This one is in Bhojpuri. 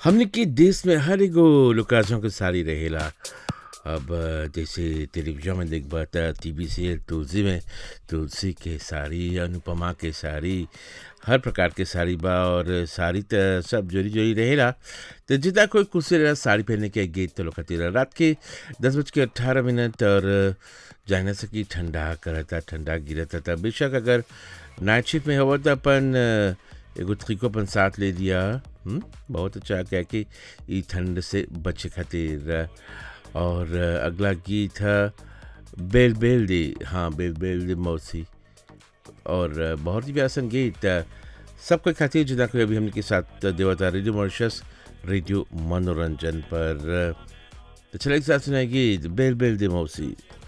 हमने के देश में हर एगो लोकाजों के सारी रहेला अब जैसे टेलीविजन में देखबा त टीवी सीरियल तुलसी में तुलसी के साड़ी अनुपमा के साड़ी हर प्रकार के साड़ी बा और साड़ी त सब जोरी जोरी रहेला तो जितना कोई कुर्सी रहेला साड़ी पहनने के गीत तो लोग खातिर रात के दस बज के अट्ठारह मिनट और जाने से कि ठंडा करता ठंडा गिरता था बेशक अगर नाइट शिफ्ट में हो तो अपन एगो ट्रिको अपन साथ ले दिया हुँ? बहुत अच्छा क्या कि ई ठंड से बचे खातिर और अगला गीत है बेल बेल दे हाँ बेल बेल दे मौसी और बहुत ही प्यारा संगीत सबको खातिर जितना कोई अभी हमने के साथ देवता रेडियो मॉरिशस रेडियो मनोरंजन पर तो चले एक साथ सुनाए गीत बेल बेल दे मौसी